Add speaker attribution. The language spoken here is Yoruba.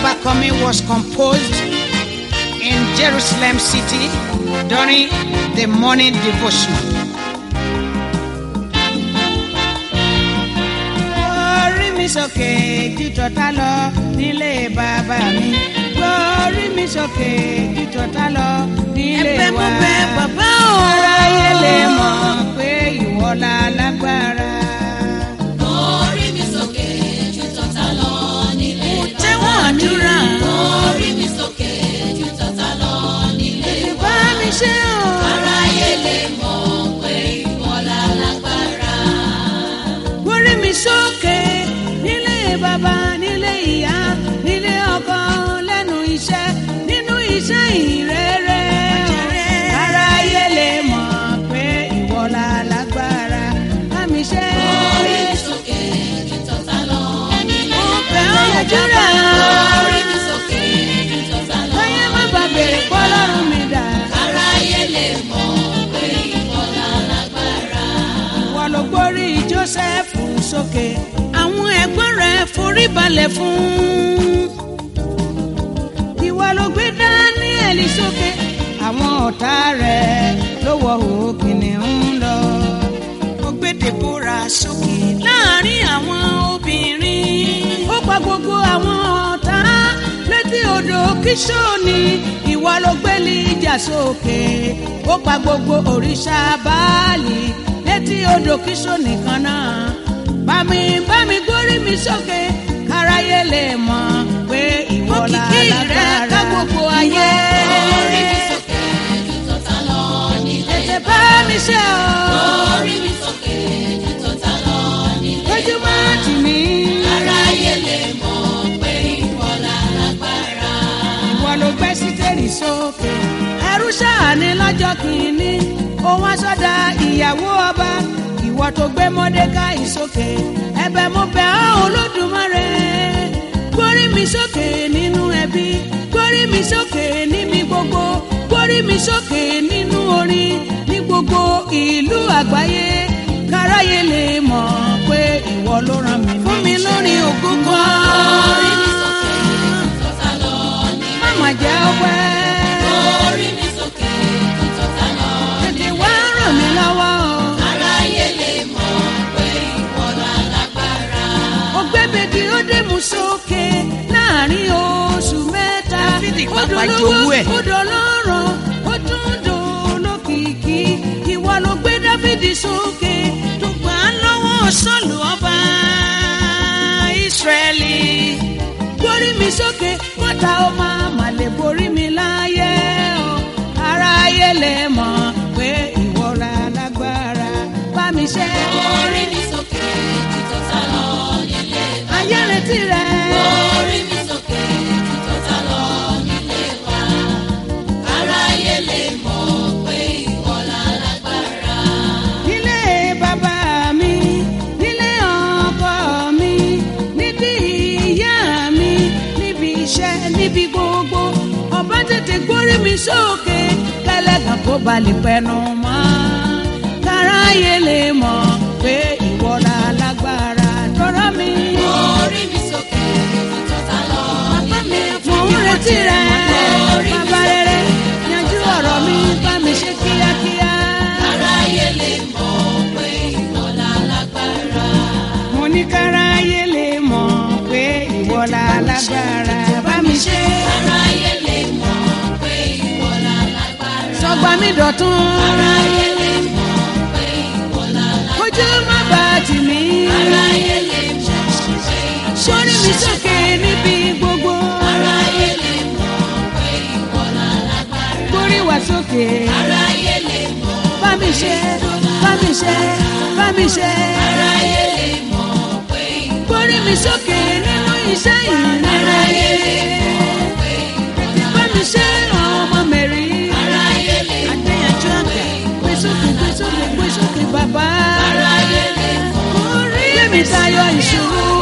Speaker 1: Abakome was composed in Jerusalem city during the morning devotion. Orí mi sókè ju tọ̀tá lọ nílé bàbá mi. Orí mi sókè ju tọ̀tá lọ nílé wa.
Speaker 2: Ẹ̀bẹ̀ mo bẹ̀ bàbá o.
Speaker 1: Aráyé lè mọ̀ pé ìwọ la lágbára.
Speaker 3: Orí mi sókè ju tọ̀tá lọ nílé
Speaker 2: Tẹ́wọ̀n àdúrà.
Speaker 3: Orí mi sókè ju tọ̀tá lọ nílé
Speaker 1: Bá mi ṣe o.
Speaker 3: Aráyé lè mọ̀ pé ìwọ la lágbára.
Speaker 1: Orí mi sókè nílé bàbá nílé ìyá nílé ọkọ lẹ́nu iṣẹ́ nínú iṣẹ́ ìrere. Aráyé lè mọ̀ pé ìwọ la lágbára. Bá mi ṣe.
Speaker 3: Orí mi sókè ju tọ̀tá lọ nílé
Speaker 1: Mo bẹ̀ ọ́ yàdúrà.
Speaker 3: Orí mi sókè ju tọ̀tá lọ
Speaker 1: Báyé má bàa bèrè pọ́lọ́run mi dà.
Speaker 3: Aráyé lè mọ̀ pé ìwọ la lágbára.
Speaker 1: Ìwọ ló gbórí Jósẹ́fù sókè.
Speaker 2: Àwọn ẹ̀gbọ́n rẹ̀ forí balẹ̀ fún.
Speaker 1: Ìwọ ló gbé Dáníẹ̀lì sókè. Àwọn ọ̀tá rẹ̀ ló wọ òkìní ń lọ.
Speaker 2: Ó gbé Dèbóra sókè láàrin àwọn obìnrin.
Speaker 1: Ó pa gbogbo àwọn ọ̀tá létí odò Kíṣónì. Ìwọ ló gbé Líjà sókè. Ó pa gbogbo òrìṣà Báàlì létí odò Kíṣónì kan náà. Bámi bámi gbórí mi sókè káráyé lè mọ̀ pé ìwọ la
Speaker 2: Òkìkí rẹ̀ ká
Speaker 1: lágbára.
Speaker 2: gbogbo ayé.
Speaker 3: Orí mi sókè ju tọ̀tá lọ nílé
Speaker 1: Tètè bá mi ṣe o.
Speaker 3: Orí mi sókè ju tọ̀tá lọ nílé
Speaker 1: Ojúmọ́ tì mí.
Speaker 3: Aráyé lè mọ̀ pé ìwọ la lágbára.
Speaker 1: Ìwọ ló gbé sítẹ́rì sókè. Ẹrú ṣáàní lọ́jọ́ kìíní. Òun aṣọ́dá ìyàwó ọba. Ìwọ tó gbé Mọ́dékáì sókè. Ẹ̀bẹ̀ mo bẹ̀ ọ́ Olódùmarè. Gbórí mi sókè nínú ẹbí. Gbórí mi sókè níbi gbogbo. Gbórí mi sókè nínú orin. Ní gbogbo ìlú àgbáyé. Káráyé lè mọ̀ pé ìwọ ló ràn mí
Speaker 2: Fún mi lórí ògo
Speaker 3: Orí mi
Speaker 2: kan.
Speaker 3: sókè ju tọ̀tá lọ nílé
Speaker 1: Máma jẹ́ ọpẹ́.
Speaker 3: Orí mi sókè ju tọ̀tá lọ
Speaker 1: Tètè wá ràn mí lọ́wọ́ o.
Speaker 3: Aráyé lè mọ̀ pé ìwọ la lágbára.
Speaker 1: ògbẹ́bẹ̀dì ó dé mú sókè láàrin oṣù mẹ́ta
Speaker 2: Dáfídì
Speaker 1: ó
Speaker 2: pàpà
Speaker 1: dolówó
Speaker 2: jowú ẹ̀.
Speaker 1: ó dọlọ́rọ̀ ó tún dolókìkí ìwọ ló gbé dáfídì sókè
Speaker 2: Tó gbà á lọ́wọ́ Sọ́ọ̀lù ọba Ísírẹ́lì.
Speaker 1: gbórí mi sókè kọ́ta ó máa mà lè borí mi láyé o aráyé lè mọ̀ pé ìwọ la lágbára bá mi ṣe
Speaker 3: Orí mi sókè ju tọ̀tá lọ nílé
Speaker 1: ayé retí rẹ.
Speaker 3: Orí mi sókè ju tọ̀tá lọ nílé wa. Aráyé lè mọ̀ pé ìwọ la lágbára.
Speaker 1: nílé bàbá mi nílé ọkọ mi níbi ìyá mi níbi iṣẹ́ níbi gbogbo ọba tètè gbórí mi sókè kẹlẹ́gàn kó balẹ̀ pẹnu mọ́ káráyé lè mọ̀ pé ìwọ la lágbára tọrọ mi.
Speaker 3: Orí mi sókè ju tọ̀tá lọ nílé
Speaker 1: mo ń retí rẹ bàbá rere yanjú ọ̀rọ̀ mi bá mi ṣe kíákíá.
Speaker 3: Aráyé lè mọ̀ pé ìwọ la lágbára.
Speaker 1: mo ní káráyé lè mọ̀ pé ìwọ la lágbára bá mi ṣe.
Speaker 3: Aráyé lè mọ̀ pé ìwọ la lágbára.
Speaker 1: sọgbà mi dọ̀tún.
Speaker 3: Aráyé lè mọ̀ pé ìwọ la lágbára.
Speaker 1: ojú má bà tì mí.
Speaker 3: Aráyé lè mọ̀ pé ìwọ
Speaker 1: sórí mi sókè níbi gbogbo.
Speaker 3: Aráyé lè mọ̀ pé ìwọ la lágbára.
Speaker 1: gbórí wá sókè.
Speaker 3: Aráyé lè mọ̀
Speaker 1: bá mi ṣe bá mi ṣe bá mi ṣe.
Speaker 3: Aráyé lè mọ̀ pé ìwọ
Speaker 1: gbórí mi sókè nínú iṣẹ́ ìrere. bá mi ṣe ọmọ mẹ́rin.
Speaker 3: Aráyé lè mọ̀
Speaker 2: Adéyanjú àgbà.
Speaker 1: gbé sókè gbé sókè gbé sókè bàbá.
Speaker 3: Aráyé lè mọ̀
Speaker 1: orí mi tayọ ìṣòro